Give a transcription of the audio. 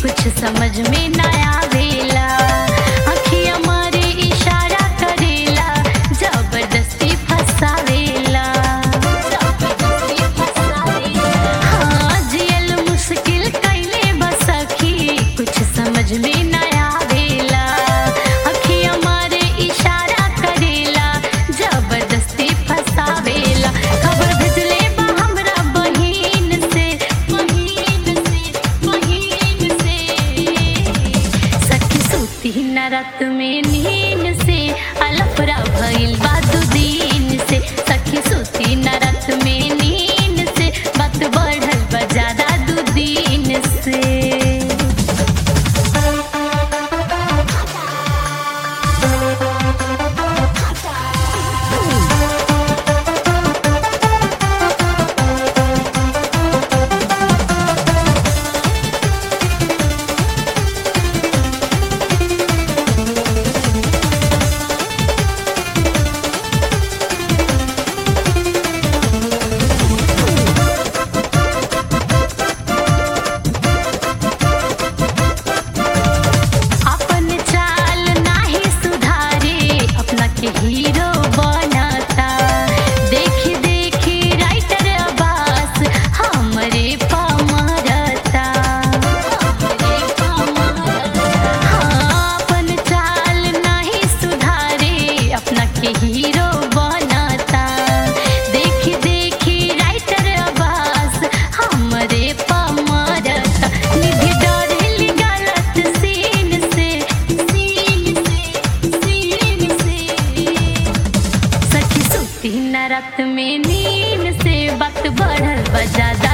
कुछ समझ में न आवेला अखिया मारे इशारा करेला जबरदस्ती फसावेला जबरदस्ती फसावेला हाँ जियल मुश्किल कैले बसखी कुछ समझ में न आवेला अखिया मारे इशारा करेला जबरदस्ती फसावेला खबर भेजले बा हमरा बहिन से बहिन से बहिन से सखी सूती न रात में नींद से अलफरा भइल बा दू दिन से सखी सूती न रात में नींद से बात बढ़ल बा ज्यादा दू दिन से अपन चाल नाही सुधारे अपना के हीरो बनता देखी देखी राइटर अब्बास हमरे पमरता हमरे पमरता हाँ, अपन चाल नाही सुधारे अपना के हीरो बनता देखी देखी राइटर अब्बास हमरे पमरता निधि डरेली गलत सीन से सीन से सीन से सखी सुती न रात में नींद से वक्त बढ़ल बजादा